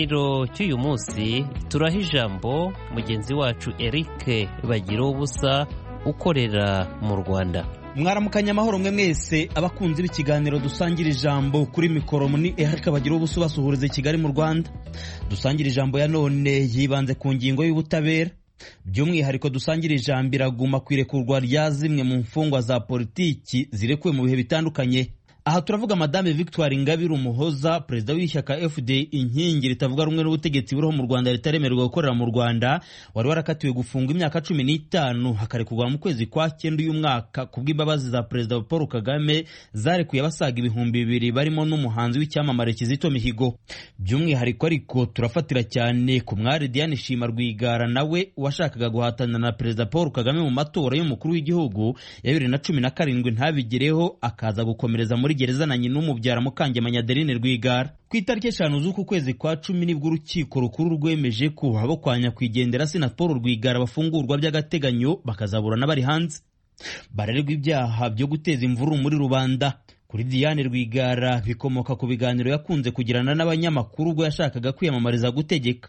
Iro cy'uyu munsi turaha ijambo mugenzi wacu Eric bagira ubusa ukorera mu Rwanda mwaramukanya amahoro mwe mwese abakunzi b'ikiganiro dusangira ijambo kuri mikoro ni Eric bagira ubusa ubasuhuriza i Kigali mu Rwanda dusangira ijambo ya none yibanze ku ngingo y'ubutabera by'umwihariko dusangira ijambo iraguma ku irekurwa rya zimwe mu mfungwa za politiki zirekuwe mu bihe bitandukanye aha turavuga madame victoire ingabire umuhoza perezida w'ishyaka fd inkingi ritavuga rumwe n'ubutegetsi buriho mu rwanda ritaremererwa gukorera mu rwanda wari warakatiwe gufungwa imyaka cumi n'itanu hakarekurwa mu kwezi kwa cyenda uyu mwaka ku bw'imbabazi za perezida paul kagame zarekuye abasaga ibihumbi bibiri barimo n'umuhanzi w'icyamamare kizito mihigo by'umwihariko ariko turafatira cyane ku mwari diane shima rwigara nawe washakaga guhatanira na perezida paul kagame mu matora y'umukuru w'igihugu ya bibiri na cumi na karindwi ntabigereho akaza gukomereza muri gereza na nyina umubyara Mukangemanyi Adeline Rwigara ku itariki eshanu z'uku kwezi kwa cumi nibwo urukiko rukuru rwemeje ko abo kwa nyakwigendera Sinaporo Rwigara bafungurwa by'agateganyo bakazaburana bari hanze bararerwa ibyaha byo guteza imvururu muri rubanda kuri Diane Rwigara bikomoka ku biganiro yakunze kugirana n'abanyamakuru ubwo yashakaga kwiyamamariza gutegeka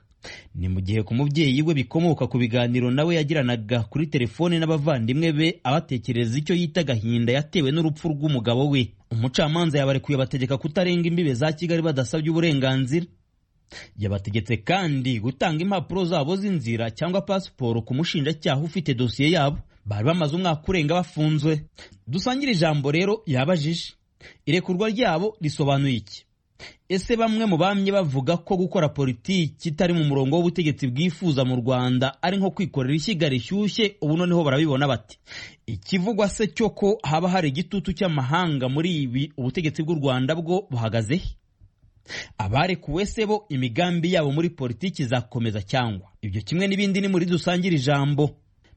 ni mu gihe ku mubyeyi we bikomoka ku biganiro nawe yagiranaga kuri telefone n'abavandimwe be abatekereza icyo yita agahinda yatewe n'urupfu rw'umugabo we umucamanza yabarekuye bategeka kutarenga imbibe za kigali badasabye uburenganzira yabategetse kandi gutanga impapuro zabo z'inzira cyangwa pasiporo ku mushinjacyaha ufite dosiye yabo bari bamaze umwaka urenga bafunzwe dusangire ijambo rero yabajije irekurwa ryabo risobanuye iki ese bamwe mu bamye bavuga ko gukora politiki itari mu murongo w'ubutegetsi bwifuza mu rwanda ari nko kwikorera ishyiga rishyushye ubu noneho barabibona bati ikivugwa se cyo ko haba hari igitutu cy'amahanga muri ibi ubutegetsi bw'u rwanda bwo buhagazehe abarekuwe se bo imigambi yabo muri politiki izakomeza cyangwa ibyo kimwe n'ibindi ni muri dusangire ijambo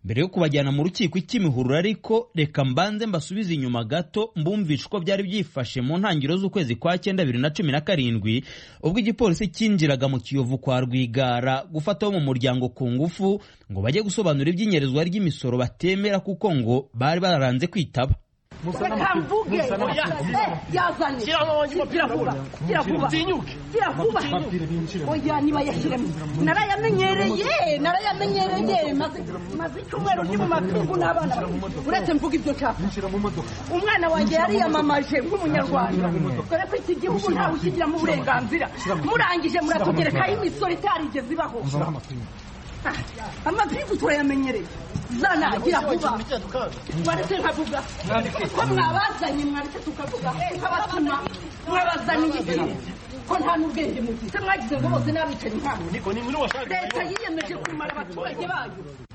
mbere yo kubajyana mu rukiko ik'imihurura ariko reka mbanze mbasubize inyuma gato mbumvisha uko byari byifashe mu ntangiriro z'ukwezi kwa cyenda bibiri na cumi na karindwi ubwo igipolisi cyinjiraga mu kiyovu kwa rwigara gufata wo mu muryango ku ngufu ngo bajye gusobanura iby'inyerezwa ry'imisoro batemera kuko ngo bari bararanze kwitaba Reka mvuge yazane gira vuba gira vuba gira vuba oya nibayashyiremo narayamenyereye narayamenyereye maze icyumweru ndi mu mapingu n'abana uretse mvuga ibyo nshaka umwana wanjye yariyamamaje nk'umunyarwanda dore ko iki gihugu ntawe ukigiramo uburenganzira murangije muratugerekaho imisoro itarigeze ibaho amapingu turayamenyereye zana gira vuba mwaretse nkavuga ko mwabazanye mwaretse tukavuga nk'abatuma mwabazaniye iki ko nta n'ubwenge mufite mwagize ngo bose n'abicanyi ntabwo leta yiyemeje kumara abaturage bayo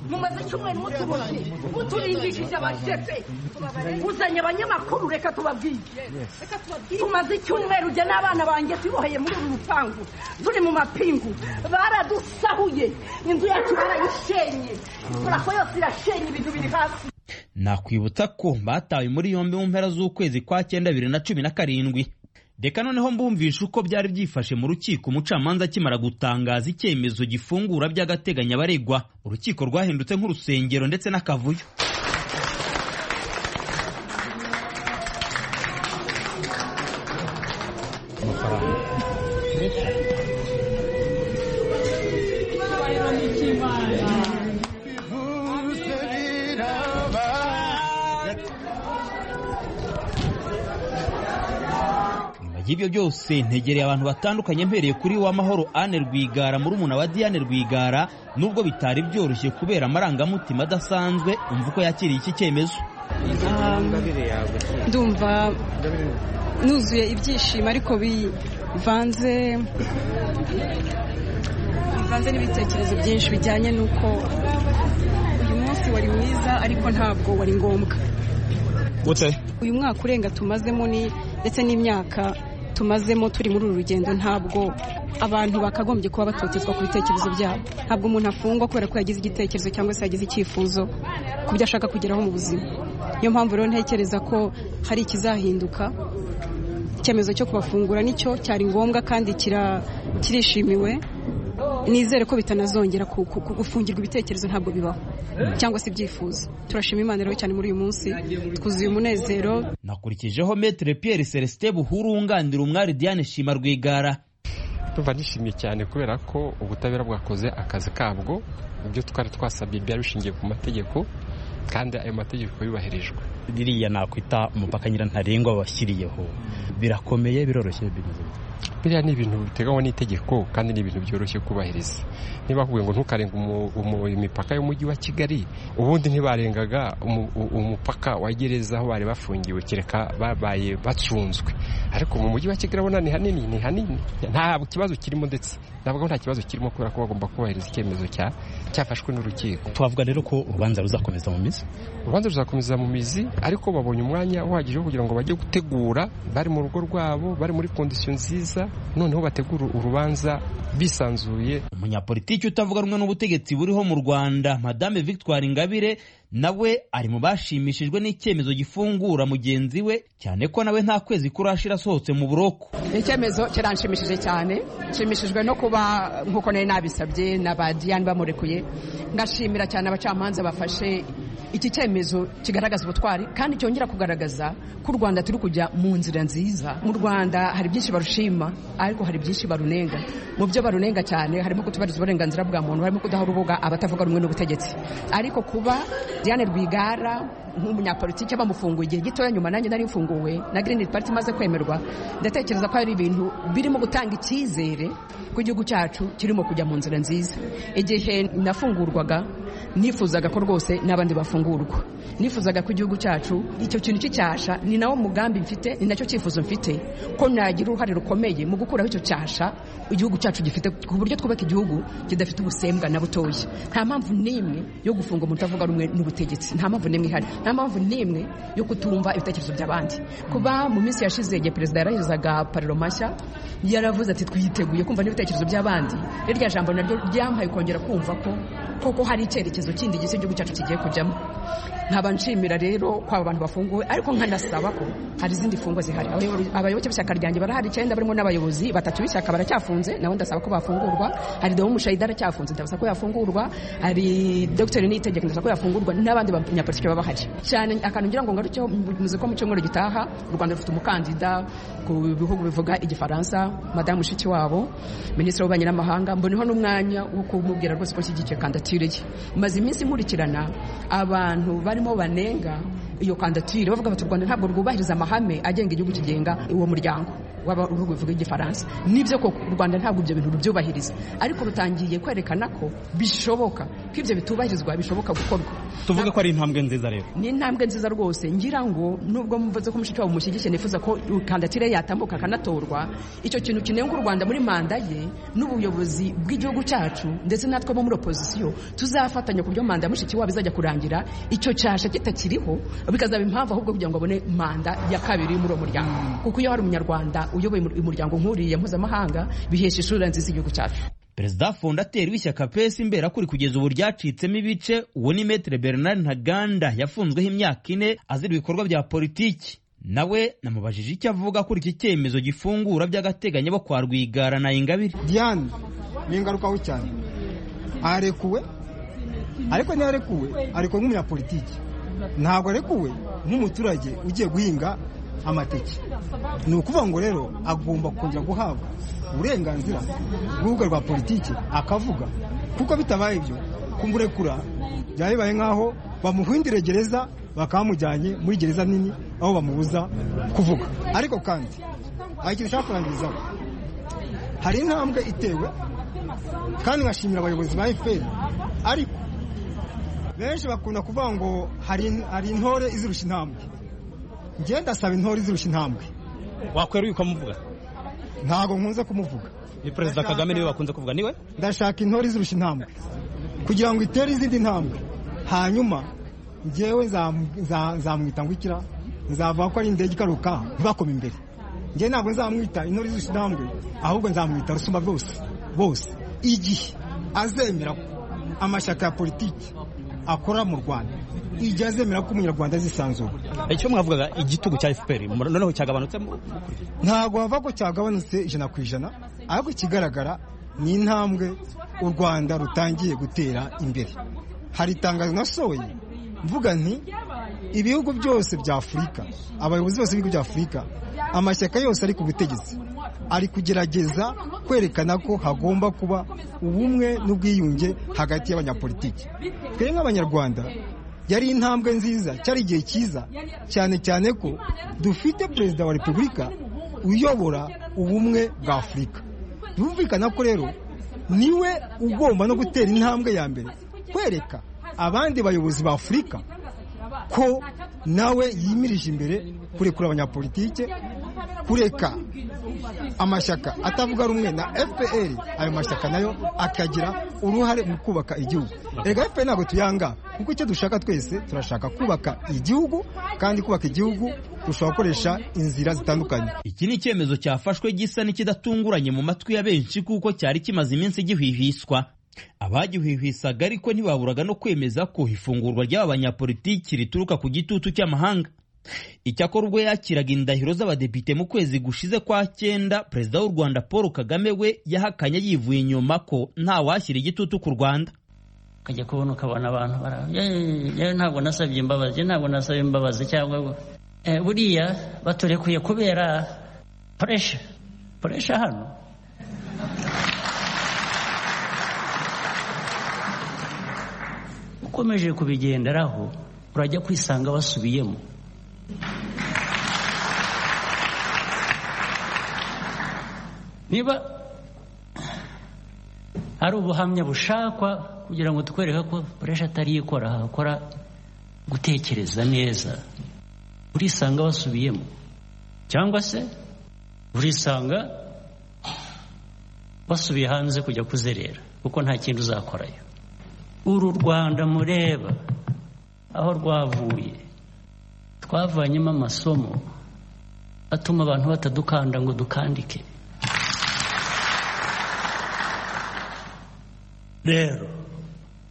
mumaze icyumweru mutuboshye muturimbishije abashefe uzanye abanyamakuru reka tubabwire tumaze icyumweru jya n'abana banjye tuboheye muri uru rupangu turi mu mapingu baradusahuye inzu yacu barayishenye turako yose irashenye ibintu biri hasi nakwibutsa ko batawe muri yombi mu mpera z'ukwezi kwa cyenda bibiri na cumi na karindwi reka noneho mbumvisha uko byari byifashe mu rukiko umucamanza akimara gutangaza icyemezo gifungura by'agateganyo abaregwa urukiko rwahindutse nk'urusengero ndetse n'akavuyo y'ibyo byose ntegereye abantu batandukanye mpereye kuri wa mahoro Anne Rwigara muri umuna wa Diane Rwigara nubwo bitari byoroshye kubera amarangamutima adasanzwe umva uko yakiriye iki cyemezo ndumva nuzuye ibyishimo ariko bivanze bivanze n'ibitekerezo byinshi bijyanye n'uko uyu munsi wari mwiza ariko ntabwo wari ngombwa uyu mwaka urenga tumazemo ni ndetse n'imyaka tumazemo turi muri uru rugendo ntabwo abantu bakagombye kuba batotezwa ku bitekerezo byabo ntabwo umuntu afungwa kubera ko yagize igitekerezo cyangwa se yagize icyifuzo ku byo ashaka kugeraho mu buzima niyo mpamvu rero ntekereza ko hari ikizahinduka icyemezo cyo kubafungura nicyo cyari ngombwa kandi kirishimiwe nizere ko bitanazongera gufungirwa ibitekerezo ntabwo bibaho cyangwa se ibyifuzo turashima imana rero cyane muri uyu munsi twuzuye umunezero nakurikijeho metere Pierre Celestin buhuru wunganira umwari Diane Shima Rwigara ndumva nishimye cyane kubera ko ubutabera bwakoze akazi kabwo ibyo twari twasabye byari bishingiye ku mategeko kandi ayo mategeko yubahirijwe ririya nakwita umupaka nyirantarengwa washyiriyeho birakomeye biroroshye bimeze biriya ni ibintu biteganywa n'itegeko kandi ni ibintu byoroshye kubahiriza niba bakubwiye ngo ntukarenga imipaka y'umujyi wa kigali ubundi ntibarengaga umupaka wa gereza aho bari bafungiwe kereka babaye bacunzwe ariko mu mujyi wa kigali ubona ni hanini ni hanini nta kibazo kirimo ndetse ntabwo nta kibazo kirimo kubera ko bagomba kubahiriza icyemezo cyafashwe n'urukiko twavuga rero ko urubanza ruzakomeza mu mizi urubanza ruzakomeza mu mizi ariko babonye umwanya uhagije wo kugira ngo bajye gutegura bari mu rugo rwabo bari muri kondisiyo nziza noneho bategura urubanza bisanzuye umunyapolitiki utavuga rumwe n'ubutegetsi buriho mu rwanda madame victoire ingabire nawe ari mu bashimishijwe n'icyemezo gifungura mugenzi we cyane ko nawe nta kwezi kurashira asohotse mu buroko icyemezo kiranshimishije cyane nshimishijwe no kuba nk'uko nari nabisabye na ba diane bamurekuye ngashimira cyane abacamanza bafashe iki cyemezo kigaragaza ubutwari kandi cyongera kugaragaza ko u rwanda turi kujya mu nzira nziza mu rwanda hari byinshi barushima ariko hari byinshi barunenga mu byo barunenga cyane harimo kutubariza uburenganzira bwa muntu harimo kudaha urubuga abatavuga rumwe n'ubutegetsi ariko kuba diane rwigara nk'umunyapolitiki bamufunguye igihe gitoya nyuma nanjye nari mfunguwe na Green Party imaze kwemerwa ndatekereza ko hari ibintu birimo gutanga icyizere ku gihugu cyacu kirimo kujya mu nzira nziza igihe nafungurwaga nifuzaga ko rwose n'abandi bafungurwa nifuzaga ko igihugu cyacu icyo kintu cy'icyasha ni nawo mugambi mfite ni nacyo cyifuzo mfite ko nagira uruhare rukomeye mu gukuraho icyo cyasha igihugu cyacu gifite ku buryo twubaka igihugu kidafite ubusembwa na butoya nta mpamvu n'imwe yo gufunga umuntu utavuga rumwe n'ubutegetzi nta mpamvu n'imwe ihari nta mpamvu n'imwe yo kutumva ibitekerezo by'abandi kuba mu minsi yashize igihe perezida yarahizaga pariro mashya yaravuze ati twiteguye kumva n'ibitekerezo by'abandi irya jambo naryo ryampaye kongera kumva ko koko hari icyerekezo kindi gisa igihugu cyacu kigiye kujyamo nkaba nshimira rero ko aba bantu bafunguwe ariko nkanasaba ko hari izindi mfungwa zihari abayoboke b'ishyaka ryanjye barahari icyenda barimo n'abayobozi batatu b'ishyaka baracyafunze nawe ndasaba ko bafungurwa hari dewo mushayida aracyafunze ndabasaba ko yafungurwa hari dogiteri n'itegeko ndasaba ko yafungurwa n'abandi banyapolitiki baba bahari cyane akantu ngira ngo ngarukeho muzi ko mu cyumweru gitaha u rwanda rufite umukandida ku bihugu bivuga igifaransa madamu mushikiwabo minisitiri w'ububanyi n'amahanga mboneho n'umwanya wo kumubwira rwose ko nshyigikiye kandidatire ye maze iminsi nkurikirana abantu barimo banenga iyo kandidatire bavuga bati u rwanda ntabwo rwubahiriza amahame agenga igihugu kigenga uwo muryango w'ibihugu bivuga igifaransa nibyo koko u rwanda ntabwo ibyo bintu rubyubahiriza ariko rutangiye kwerekana ko bishoboka ko ibyo bitubahirizwa bishoboka gukorwa tuvuge ko ari intambwe nziza rero ni intambwe nziza rwose ngira ngo nubwo mvuze ko mushiki wabo mushyigikiye nifuza ko kandidatire yatambuka akanatorwa icyo kintu kinenga u rwanda muri manda ye n'ubuyobozi bw'igihugu cyacu ndetse natwe bo muri opozisiyo tuzafatanya ku buryo manda ya mushiki wabo izajya kurangira icyo cyasha kitakiriho bikazaba impamvu ahubwo kugira ngo abone manda ya kabiri muri uwo muryango kuko iyo hari umunyarwanda uyoboye umuryango nk'uriya mpuzamahanga bihesha isura nziza igihugu cyacu perezida fondateri w'ishyaka pesi imberakuri kugeza ubu ryacitsemo ibice uwo ni metere bernard ntaganda yafunzweho imyaka ine azira ibikorwa bya politiki nawe namubajije icyo avuga kuri iki cyemezo gifungura by'agateganyo bo kwa rwigara na ingabire diane ni ingarukaho cyane arekuwe ariko ntiharekuwe arekuwe nk'umunyapolitiki ntabwo arekuwe nk'umuturage ugiye guhinga amateke ni ukuvuga ngo rero agomba kongera guhabwa uburenganzira bw'urubuga rwa politiki akavuga kuko bitabaye ibyo kumurekura byaba bibaye nk'aho bamuhindire gereza bakaba bamujyanye muri gereza nini aho bamubuza kuvuga ariko kandi hari ikintu ushaka kurangirizaho hari intambwe itewe kandi nkashimira abayobozi ba efuperi ariko benshi bakunda kuvuga ngo hari intore izirusha intambwe ngenda ndasaba intore izirusha intambwe wakweruye ukamuvuga ntabwo nkunze kumuvuga ni perezida kagame niwe bakunze kuvuga niwe ndashaka intore izirusha intambwe kugira ngo itere izindi ntambwe hanyuma ngewe nzamwita ngo ikira nzavuga ko ari indege ikaruka ntibakome imbere ngewe ntabwo nzamwita intore izirusha intambwe ahubwo nzamwita rusumba bwose bose igihe azemera amashyaka ya politiki akora mu rwanda igihe azemera ko umunyarwanda azisanzura icyo mwavugaga igitugu cya fpr noneho cyagabanutsemo ntabwo bava ko cyagabanutse ijana ku ijana ariko ikigaragara ni intambwe u rwanda rutangiye gutera imbere hari itangazo nasohoye mvuga nti ibihugu byose bya afurika abayobozi bose b'ibihugu bya afurika amashyaka yose ari ku butegetsi ari kugerageza kwerekana ko hagomba kuba ubumwe n'ubwiyunge hagati y'abanyapolitiki twebwe nk'abanyarwanda yari intambwe nziza cyari igihe cyiza cyane cyane ko dufite perezida wa repubulika uyobora ubumwe bwa afurika birumvikana ko rero niwe ugomba no gutera intambwe ya mbere kwereka abandi bayobozi ba afurika ko nawe yimirije imbere kurekura abanyapolitike kureka amashyaka atavuga rumwe na fpr ayo mashyaka nayo akagira uruhare mu kubaka igihugu rega fpr ntabwo tuyanga kuko icyo dushaka twese turashaka kubaka igihugu kandi kubaka igihugu dushobora gukoresha inzira zitandukanye iki ni icyemezo cyafashwe gisa n'ikidatunguranye mu matwi ya benshi kuko cyari kimaze iminsi gihwihwiswa abagihwihwisaga ariko ntibaburaga no kwemeza ko ifungurwa ry'aba banyapolitiki rituruka ku gitutu cy'amahanga icyakora ubwo yakiraga indahiro z'abadepite mu kwezi gushize kwa cyenda perezida w'u rwanda paul kagame we yahakanye yivuye inyuma ko ntawashyira igitutu ku rwanda ukajya kubona ukabona abantu yewe ntabwo nasabye imbabazi ntabwo nasabye imbabazi cyangwa buriya baturekuye kubera puresha puresha hano ukomeje kubigenderaho urajya kwisanga basubiyemo niba hari ubuhamya bushakwa kugira ngo tukwereke ko puresha atari ikora hakora gutekereza neza urisanga wasubiyemo cyangwa se urisanga wasubiye hanze kujya kuzerera kuko nta kindi uzakorayo uru rwanda mureba aho rwavuye twavanyemo amasomo atuma abantu batadukanda ngo dukandike rero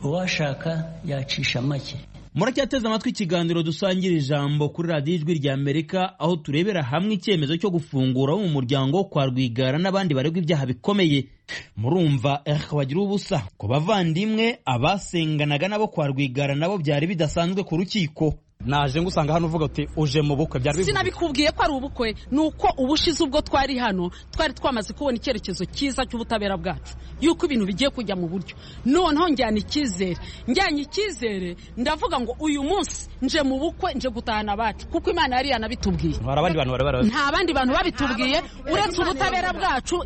uwashaka yacisha make muracyateze amatwi ikiganiro dusangira ijambo kuri radiyo ijwi rya amerika aho turebera hamwe icyemezo cyo gufungura mu muryango kwa rwigara n'abandi baregwa ibyaha bikomeye murumva bagira ubusa ku bavandimwe abasenganaga nabo kwa rwigara nabo byari bidasanzwe ku rukiko naje ngusanga hano uvuga uti uje mu bukwe byari bivuze sinabikubwiye ko ari ubukwe ni uko ubushize ubwo twari hano twari twamaze kubona icyerekezo cyiza cy'ubutabera bwacu yuko ibintu bigiye kujya mu buryo noneho njyana icyizere njyanye icyizere ndavuga ngo uyu munsi nje mu bukwe nje gutahana abacu kuko imana yari yanabitubwiye hari abandi bantu bari nta bandi bantu babitubwiye uretse ubutabera bwacu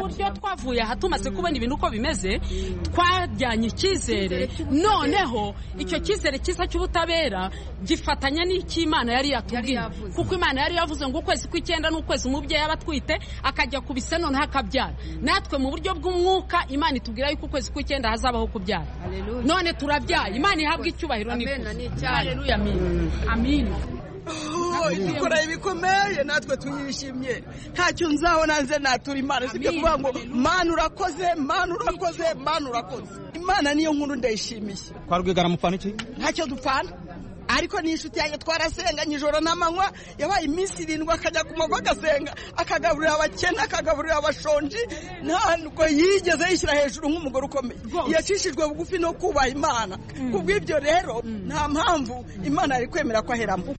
uburyo twavuye aha tumaze kubona ibintu uko bimeze twajyanye icyizere noneho icyo cyizere cyiza cy'ubutabera gifatanya n'icy'imana yari yatubwiye kuko imana yari yavuze ngo ukwezi kw'icyenda ni ukwezi umubyeyi aba atwite akajya ku bise noneho akabyara natwe mu buryo bw'umwuka imana itubwira yuko ukwezi kw'icyenda hazabaho kubyara none turabyaye imana ihabwa icyubahiro n'ikuzo ikora ibikomeye natwe tuyishimye ntacyo nzabona nze natura imana usibye kuvuga ngo mana urakoze mana urakoze mana urakoze imana niyo nkuru ndayishimiye kwa rwigara mupfana iki ntacyo dupfana ariko ni inshuti yanjye twarasenganye ijoro n'amanywa yabaye iminsi irindwi akajya ku mago agasenga akagaburira abakene akagaburira abashonji ntabwo yigeze yishyira hejuru nk'umugore ukomeye yacishijwe bugufi no kubaha imana ku bw'ibyo rero nta mpamvu imana yari kwemera ko aheramo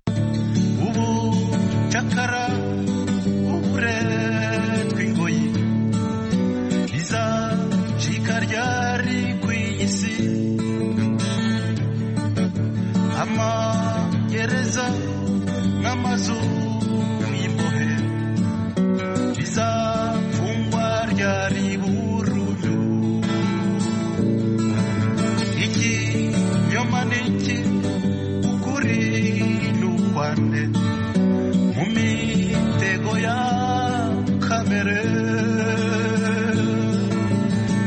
ubucakara uburetwa ingoyi bizacika ryari ku isi amagereza n'amazu y'imbohe bizafungwa ryari bururu iki yoma n'iki ukuri n'ukwande mu mitego ya kamere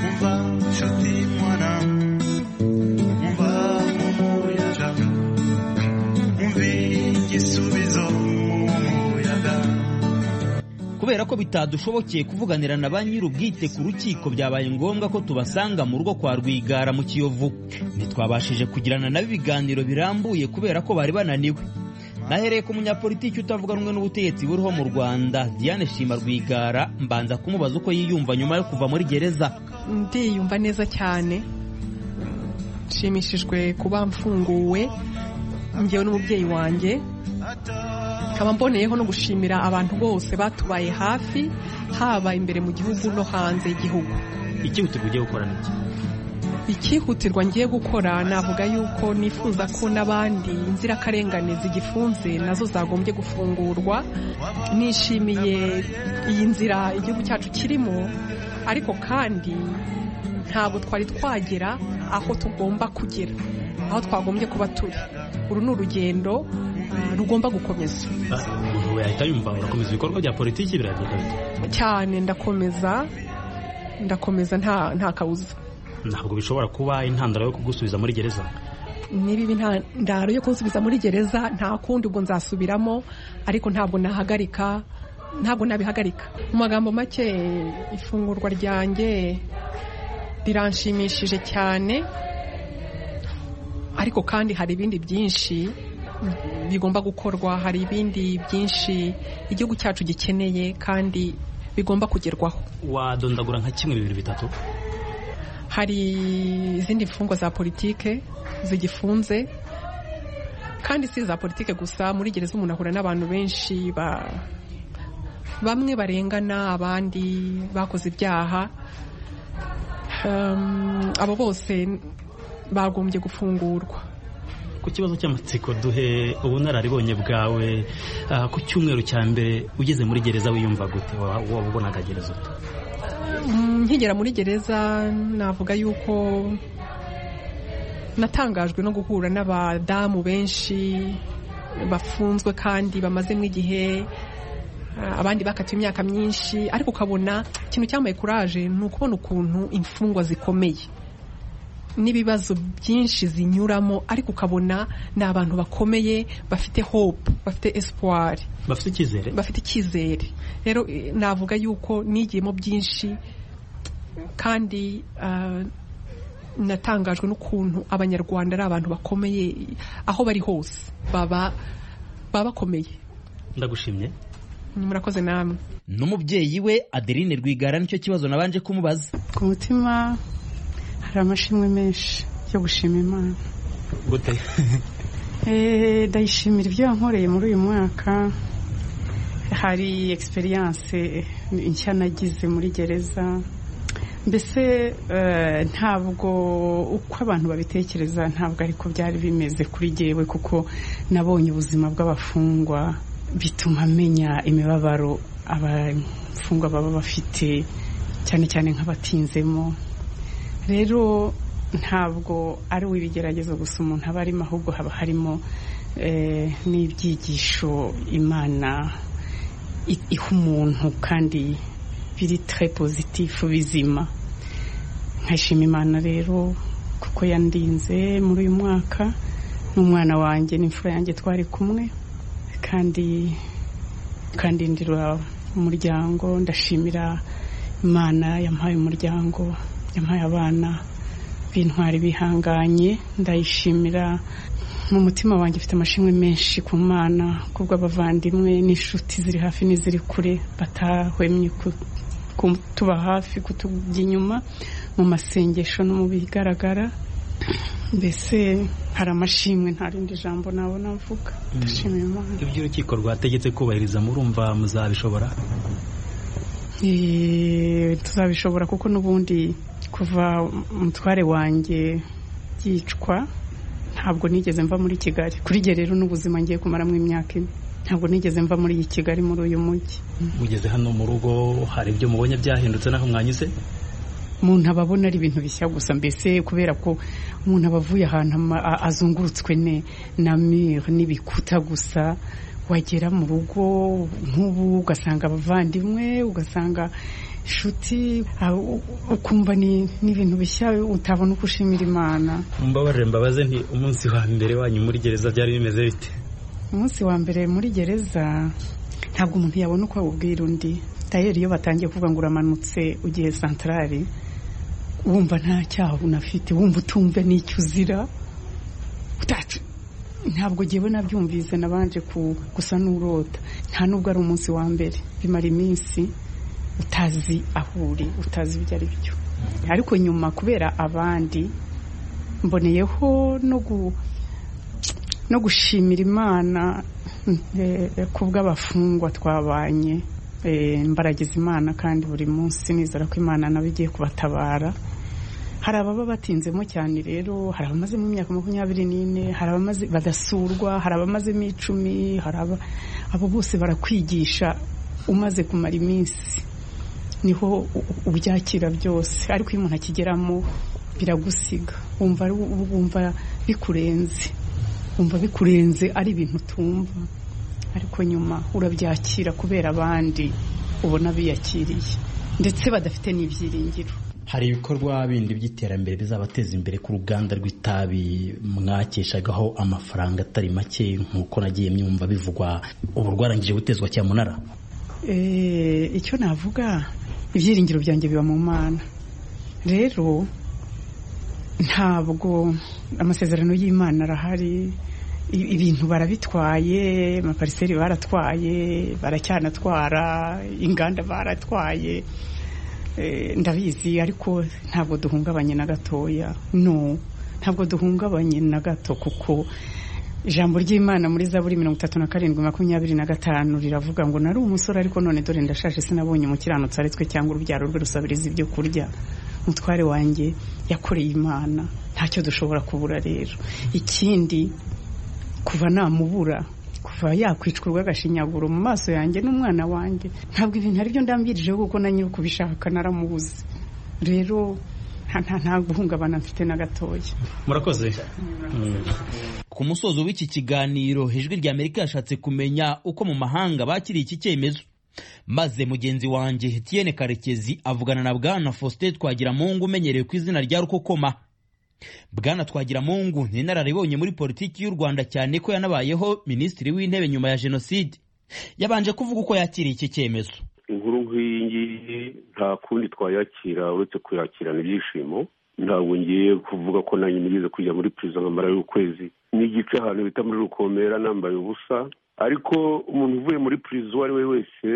umva nshuti mwana umva mu muyaga kubera ko bitadushobokeye kuvuganira na ba nyir'ubwite ku rukiko byabaye ngombwa ko tubasanga mu rugo kwa rwigara mu kiyovu ntitwabashije kugirana nabo ibiganiro birambuye kubera ko bari bananiwe nahereye ku munyapolitiki utavuga rumwe n'ubutegetsi buriho mu rwanda diane shima rwigara mbanza kumubaza uko yiyumva nyuma yo kuva muri gereza ndiyumva neza cyane nshimishijwe kuba mfunguwe ngewe n'umubyeyi wanjye nkaba mboneyeho no gushimira abantu bose batubaye hafi haba imbere mu gihugu no hanze y'igihugu icyihutirwa ugiye gukora ni iki icyihutirwa ngiye gukora navuga yuko nifuza ko n'abandi inzirakarengane zigifunze nazo zagombye gufungurwa nishimiye iyi nzira igihugu cyacu kirimo ariko kandi ntabwo twari twagera aho tugomba kugera aho twagombye kuba turi uru ni urugendo ah, rugomba gukomeza Ah, umuntu yahita yumva urakomeza ibikorwa bya politiki biragenda bite cyane ndakomeza ndakomeza nta nta kabuza ntabwo bishobora kuba intandaro yo kugusubiza muri gereza niba ibi nta ndaro yo kunsubiza muri gereza nta kundi ubwo nzasubiramo ariko ntabwo nahagarika ntabwo nabihagarika mu magambo make ifungurwa ryanjye riranshimishije cyane ariko kandi hari ibindi byinshi bigomba gukorwa hari ibindi byinshi igihugu cyacu gikeneye kandi bigomba kugerwaho wadondagura nka kimwe bibiri bitatu hari izindi mfungwa za politike zigifunze kandi si iza politike gusa muri gereza umuntu ahura n'abantu benshi ba bamwe barengana abandi bakoze ibyaha Um, abo bose bagombye gufungurwa ku kibazo cy'amatsiko duhe ubunararibonye bwawe ah, ku cyumweru cya mbere ugeze muri gereza wiyumva gute Wa- waba ubonaga gereza ute Mm, nkigera muri gereza navuga yuko natangajwe no guhura n'abadamu benshi bafunzwe kandi bamazemo igihe ah, abandi bakatiwe imyaka myinshi ariko ukabona ikintu cyambaye kuraje ni ukubona ukuntu imfungwa zikomeye n'ibibazo byinshi zinyuramo ariko ukabona ni abantu bakomeye bafite hope bafite espoir bafite icyizere bafite icyizere rero eh, navuga yuko nigiyemo byinshi kandi ah, natangajwe n'ukuntu abanyarwanda ari abantu bakomeye aho bari hose baba baba bakomeye ndagushimye murakoze namwe n'umubyeyi we adeline rwigara nicyo kibazo nabanje kumubaza ku mutima hari amashimwe menshi yo gushima imana gute Eh, ndayishimira ibyo yankoreye muri uyu mwaka hari experience nshya nagize muri gereza mbese eh, ntabwo uko abantu babitekereza ntabwo ariko byari bimeze kuri jyewe kuko nabonye ubuzima bw'abafungwa bituma menya imibabaro abafungwa baba bafite cyane cyane nk'abatinzemo rero ntabwo ari uw'ibigeragezo gusa umuntu aba arimo ahubwo haba harimo eh, n'ibyigisho imana i- iha umuntu kandi biri tre pozitifu bizima nkashima imana rero kuko yandinze muri uyu mwaka n'umwana wanjye n'imfura yanjye twari kumwe kandi kandindira umuryango ndashimira imana yampaye umuryango yampaye abana b'intwari bihanganye ndayishimira mu mutima wanjye ufite amashimwe menshi ku mana kubw'abavandimwe n'inshuti ziri hafi n'iziri kure batahwemye ku- kutuba hafi kutujya inyuma mu masengesho no mu bigaragara mbese hari amashimwe nta rindi jambo nabona mvuga ndashimira imana ibyo urukiko rwategetse kubahiriza murumva muzabishobora Eh, tuzabishobora kuko n'ubundi kuva umutware wanjye yicwa ntabwo nigeze mva muri kigali kuri jye rero n'ubuzima ngiye kumaramo imyaka ine ntabwo nigeze mva muri iyi kigali muri uyu mujyi mugeze hano mu rugo hari ibyo mubonye byahindutse n'aho mwanyuze umuntu aba abona ari ibintu bishya gusa mbese kubera ko umuntu aba avuye ahantu ama- a- azungurutswe ne na mire n'ibikuta gusa wagera mu rugo nk'ubu ugasanga abavandimwe ugasanga inshuti ah, u- ukumva ni ni ibintu bishya utabona uko ushimira imana mbabarire mbabaze nti umunsi wa mbere wanyu muri gereza byari bimeze bite umunsi wa mbere muri gereza ntabwo umuntu yabona uko awubwira undi tayeri iyo batangiye kuvuga ngo uramanutse ugiye santarari wumva nta cyaha unafite wumva utumva n'icyo uzira utacu ntabwo ngewe nabyumvise nabanje ku- gusa n'urota nta nubwo ari umunsi wa mbere bimara iminsi utazi aho uri utazi ibyo ari byo ariko nyuma kubera abandi mboneyeho no gu no gushimira imana eh, kubw'abafungwa twabanye mbaragiza imana kandi buri munsi nizera ko imana nawe igiye kubatabara hari ababa batinzemo cyane rero hari abamazemo imyaka makumyabiri n'ine hari abamaze badasurwa hari abamazemo icumi hari abo bose barakwigisha umaze kumara iminsi niho ubyakira byose ariko iyo umuntu akigeramo biragusiga wumva wumva bikurenze wumva bikurenze ari ibintu utumva ariko nyuma urabyakira kubera abandi ubona biyakiriye ndetse badafite n'ibyiringiro hari ibikorwa bindi by'iterambere bizabateza imbere ku ruganda rw'itabi mwakeshagaho amafaranga atari make nk'uko nagiye myumva bivugwa ubu rwarangije gutezwa cyamunara icyo navuga ibyiringiro byanjye biba mu mana rero ntabwo amasezerano y'imana arahari ibintu barabitwaye amapariseri baratwaye baracyanatwara inganda baratwaye ndabizi ariko ntabwo duhungabanye na gatoya no ntabwo duhungabanye na gato kuko ijambo ry'imana muri zaburi mirongo itatu na karindwi makumyabiri na gatanu riravuga ngo nari umusore ariko none dore ndashaje sinabonye umukiranutsi aretswe cyangwa urubyaro rwe rusabiriza ibyo kurya umutware wanjye yakoreye imana ntacyo dushobora kubura rero ikindi kuva namubura kuva yakwicwa urw'agashinyaguro mu maso yanjye n'umwana wanjye ntabwo ibintu aribyo ndambirijeho kuko na nyiri ukubishaka naramubuze rero nta guhungabana mfite na gatoya murakoze ku musozo w'iki kiganiro ijwi rya amerika yashatse kumenya uko mu mahanga bakiriye iki cyemezo maze mugenzi wanjye Etienne karekezi avugana na bwana faustin twagiramungu umenyerewe ku izina rya rukokoma bwana twagiramungu ni inararibonye muri politiki y'u rwanda cyane ko yanabayeho minisitiri w'intebe nyuma ya jenoside yabanje kuvuga uko yakiriye iki cyemezo inkuru nk'iyi ngiyi nta kundi twayakira uretse kuyakirana ibyishimo ntabwo ngiye kuvuga ko nanjye nigeze kujya muri perezida nk'amara y'ukwezi n'igice ahantu bita muri rukomera nambaye ubusa ariko umuntu uvuye muri perezida uwo ari we wese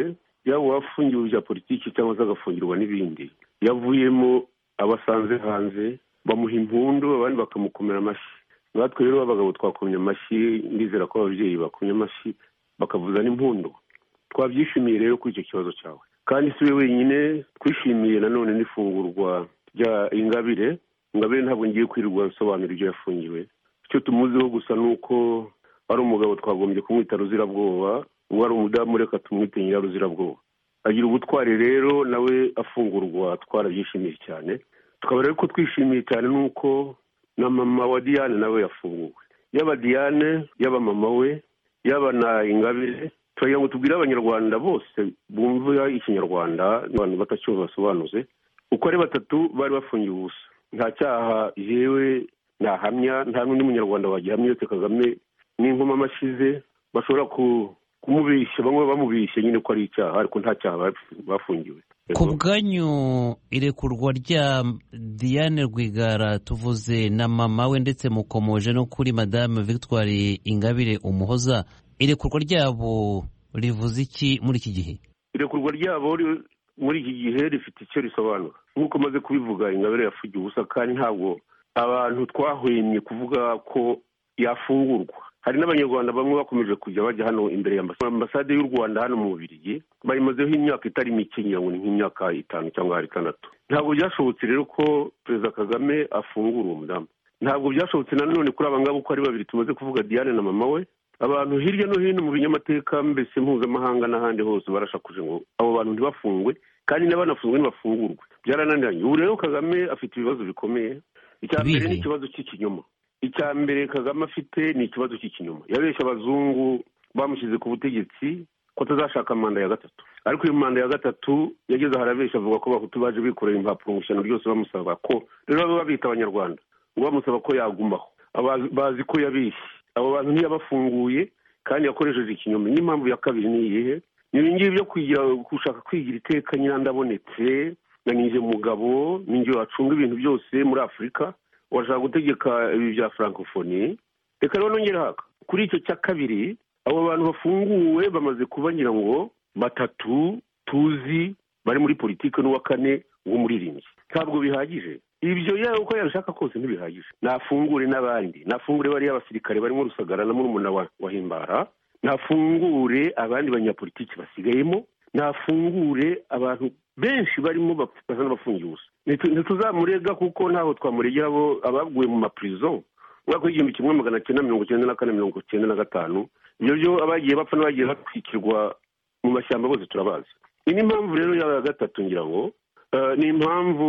yaba uwafungiwe ibya politiki cyangwa se agafungirwa n'ibindi yavuyemo abasanze hanze bamuha impundu abandi bakamukomera amashyi natwe rero abagabo twakomye amashyi ndizera ko ababyeyi bakomye amashyi bakavuza n'impundu twabyishimiye rero kuri icyo kibazo cyawe kandi si we wenyine twishimiye nanone n'ifungurwa rya ingabire ingabire ntabwo ngiye kwirirwa nsobanura ibyo yafungiwe icyo tumuziho gusa ni uko ari umugabo twagombye kumwita ruzirabwoba uwo ari umudamu reka tumwite nyiraruzirabwoba agira ubutwari rero nawe afungurwa twarabyishimiye cyane tukaba rero ko twishimiye cyane nuko na mama wa diane nawe yafunguwe yaba diane yaba mama we yaba na ingabire turagira ngo tubwire abanyarwanda bose bumva ikinyarwanda abantu batacyumva basobanuze uko ari batatu bari bafungiwe ubusa nta cyaha yewe ntahamya nta n'undi munyarwanda wagihamya uretse kagame n'inkoma amashize bashobora kumubeshya bamwe bamubeshya nyine ko ari icyaha ariko nta cyaha bafungiwe ku bwanyu irekurwa rya diane rwigara tuvuze na mama we ndetse mukomoje no kuri madame victoire ingabire umuhoza irekurwa ryabo rivuze iki muri iki gihe irekurwa ryabo muri iki gihe rifite icyo risobanura nk'uko maze kubivuga ingabire yafugiye ubusa kandi ntabwo abantu twahwemye kuvuga ko yafungurwa hari n'abanyarwanda bamwe bakomeje kujya bajya hano imbere ya ambasade y'u rwanda hano mu bubirigi bayimazeho imyaka itari mike ngira ngo ni nk'imyaka itanu cyangwa itandatu ntabwo byashobotse rero ko perezida kagame afungura uwo mudamu ntabwo byashobotse nanone kuri aba ngabo uko ari babiri tumaze kuvuga diane na mama we abantu hirya no hino mu binyamateka mbese mpuzamahanga n'ahandi hose barashakuje ngo abo bantu ntibafungwe kandi n'abanafunzwe ntibafungurwe byarananiranye ubu rero kagame afite ibibazo bikomeye icya mbere ni ikibazo cy'ikinyoma icya mbere kagame afite ni ikibazo cy'ikinyoma yabeshya abazungu bamushyize ku butegetsi ko atazashaka manda ya gatatu ariko iyo manda ya gatatu yageze aho arabeshya avuga ko abahutu baje bikorera impapuro mu ishyano ryose bamusaba ko rero baba babita abanyarwanda ngo bamusaba ko yagumaho bazi ko yabeshye abo bantu ntiyabafunguye kandi yakoresheje ikinyoma n'impamvu ya kabiri ni iyihe ni ibingibi byo gushaka kwigira iteka nyirandabonetse na ninjye mugabo ninjye wacunga ibintu byose muri afurika urashaka gutegeka ibi bya furankofoni reka rero nongere haka kuri icyo cya kabiri abo bantu bafunguwe bamaze kuba ngira ngo batatu tuzi bari muri politiki n'uwa kane w'umuririmbyi ntabwo bihagije ibyo yaba uko yabishaka kose ntibihagije nafungure n'abandi nafungure bariya abasirikare barimo rusagara na murumuna wa himbara nafungure abandi banyapolitiki basigayemo ntafungure abantu benshi barimo basa n'abafungiye ubusa ntituzamurega kuko ntaho twamuregera abo abaguye mu mapurizo umwaka w'igihumbi kimwe magana cyenda mirongo icyenda na kane mirongo icyenda na gatanu ibyo byo abagiye bapfa n'abagiye batwikirwa mu mashyamba bose turabazi iyi ni impamvu rero ya gatatu ngira ngo eh, ni impamvu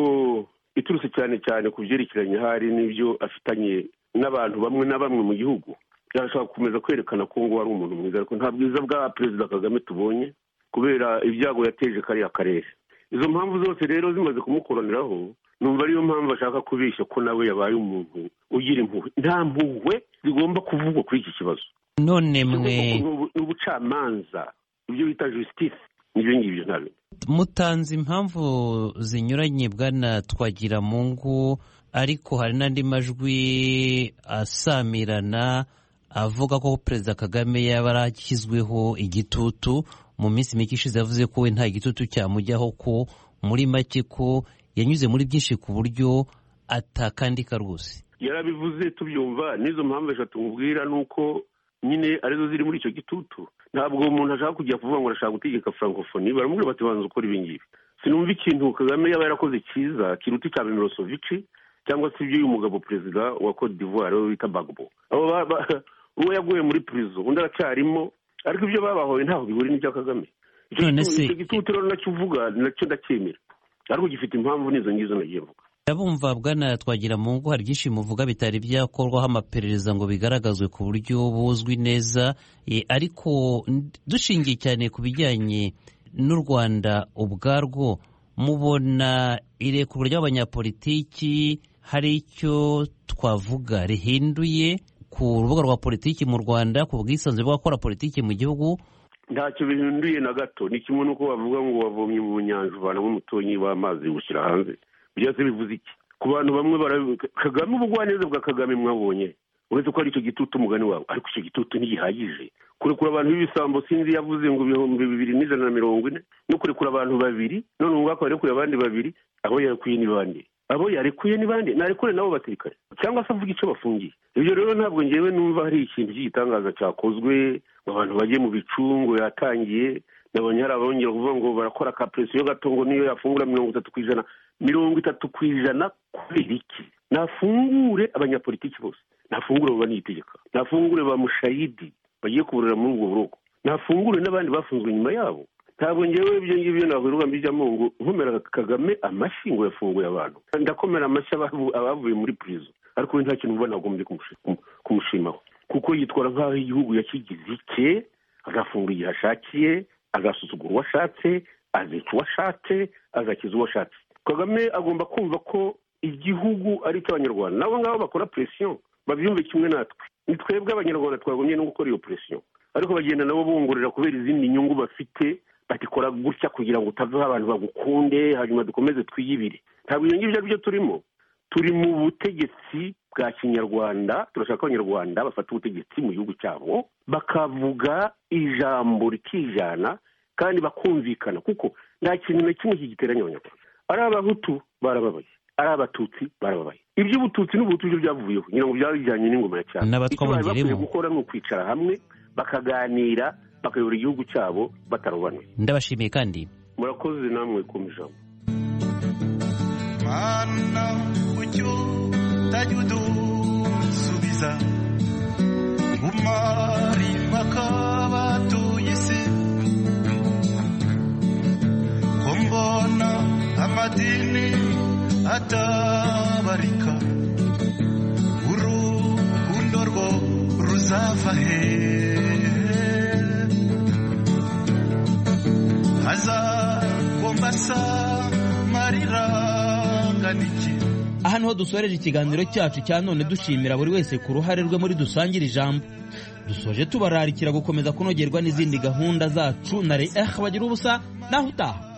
iturutse cyane cyane ku byerekeranye hari n'ibyo afitanye n'abantu bamwe na bamwe mu gihugu yashaka gukomeza kwerekana ko ngo ari umuntu mwiza ariko nta bwiza bwa perezida kagame tubonye kubera ibyago yateje kariya karere izo mpamvu zose rero zimaze kumukoraniraho numva ariyo mpamvu ashaka kubeshya ko nawe yabaye umuntu ugira impuhwe nta mpuhwe zigomba kuvugwa kuri iki kibazo none mwe ni ubucamanza ibyo bita justice n'ibyo ngibyo ntabwo mutanze impamvu zinyuranye bwana twagira mu ngo ariko hari n'andi majwi asamirana avuga ko perezida kagame yaba arashyizweho igitutu mu minsi mike ishize yavuze ko we nta gitutu cyamujyaho ko muri make ko yanyuze muri byinshi ku buryo atakandika rwose yarabivuze tubyumva n'izo mpamvu eshatu nkubwira ni uko nyine arizo ziri muri icyo gitutu ntabwo umuntu ashaka kujya kuvuga ngo arashaka gutegeka frankofoni baramubwira bati banza ukora ibi ngibi sinumva ikintu kagame yaba yarakoze cyiza kiruta icya mirosovici cyangwa se ibyo uyu mugabo perezida wa cote d'ivoire we bita bagbo abo ba- ba- uwo yaguye muri prison undi aracyarimo ariko ibyo babahoye ntaho bihuriye n'ibya kagame Icyo None gitu- se- icyo gitutu rero nacyo uvuga nacyo ndacyemera ariko gifite impamvu n'izo ngizo nagiye mvuga Ndabumva bwana twagira mu ngo hari byinshi muvuga bitari byakorwaho amaperereza ngo bigaragazwe ku buryo buzwi neza E, ariko n- dushingiye cyane ku bijyanye n'u Rwanda ubwarwo mubona irekurwa ry'abanyapolitiki hari icyo twavuga rihinduye ku rubuga rwa politiki mu Rwanda ku bwisanzure bw'abakora politiki mu gihugu ntacyo bihinduye na gato ni kimwe n'uko bavuga ngo wavomye mu nyanja uvanamo umutonyi w'amazi ushyira hanze byose bivuze iki ku bantu bamwe barabivuga kagame ubugwaneza bwa kagame mwabonye uretse ko ari icyo gitutu umugani wawe ariko icyo gitutu ntigihagije kurekura abantu b'ibisambo sinzi yavuze ngo ibihumbi bibiri n'ijana na mirongo ine no kurekura abantu babiri none ubu ngako yarekuye abandi babiri abo yarekuye ni bande abo yarekuye ni bande narekure nabo basirikare cyangwa se avuga icyo bafungiye ibyo rero ntabwo ngewe numva hari ikintu cy'igitangaza cyakozwe ngo abantu bajye mu bicungo yatangiye nabonye hari abongera kuvuga ngo barakora ka presiyo gato ngo niyo yafungura mirongo itatu ku ijana mirongo itatu ku ijana kubera iki nafungure abanyapolitiki bose nafungure abo banitegeka nafungure ba mushayidi bagiye kuburira muri ubwo buroko nafungure n'abandi bafunzwe nyuma yabo ntabwo ngewe ibyo ngibyo navuga mbijyamo ngo nkomera kagame amashyi ngo yafunguye abantu ndakomera amashyi abavu- abavuye muri prison ariko we nta kintu mba nagombye kumushi- kumu- kumushimaho kuko yitwara nk'aho igihugu yakigize icye agafungura igihe ashakiye agasuzugura uwo ashatse azica uwo ashatse agakiza uwo ashatse kagame agomba kumva ko igihugu ari icy'abanyarwanda nabo ngabo bakora presiyo babyumve kimwe natwe ni twebwe abanyarwanda twagombye no gukora iyo presiyo ariko bagenda nabo bongorera kubera izindi nyungu bafite batikora gutya kugira ngo utavaho abantu bagukunde hanyuma dukomeze twiyibire ntabwo ibyo ngibyo ari byo turimo turi mu butegetsi bwa kinyarwanda turashaka ko abanyarwanda bafata ubutegetsi mu gihugu cyabo bakavuga ijambo rikijana kandi bakumvikana kuko nta kintu na kimwe kigiteranya abanyarwanda ari abahutu barababaye ari abatutsi barababaye iby'ubututsi n'ubuhutu byo byavuyeho ngira ngo byabijyanye n'ingoma ya cyane N'abatwa icyo bari bongeremo. bakwiye gukora ni ukwicara hamwe bakaganira bakayobora igihugu cyabo batarobanura ndabashimiye kandi murakoze namwe ku ijambo mana ucyo utajya udusubiza umari impaka batuye isi ko mbona amadini atabarika urukundo rwo ruzava he hazagomba samariranganiki aha niho dusoreje ikiganiro cyacu cya none dushimira buri wese ku ruhare rwe muri dusangire ijambo dusoje tubararikira gukomeza kunogerwa n'izindi gahunda zacu na reh bagira ubusa naho utaha